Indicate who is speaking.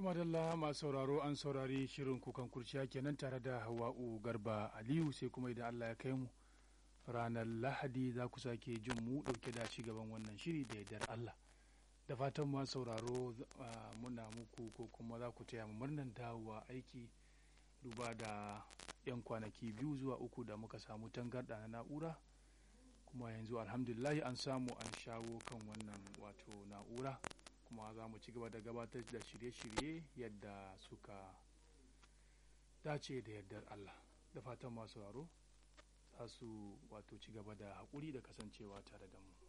Speaker 1: Tumadalla masu sauraro an saurari shirin kukan kurciya kenan tare da Hawa'u Garba Aliyu sai kuma idan Allah ya kai mu ranar Lahadi za ku sake jin mu ɗauke da ci gaban wannan shiri da yardar Allah. Da fatan masu sauraro muna muku ko kuma za ku taya mu murnan dawowa aiki duba da 'yan kwanaki biyu zuwa uku da muka samu tangarɗa na na'ura kuma yanzu alhamdulillahi an samu an shawo kan wannan wato na'ura kuma za mu ci gaba da gabatar da shirye-shirye yadda suka dace da yardar Allah da fatan masu sauraro za su wato ci gaba da haƙuri da kasancewa tare da mu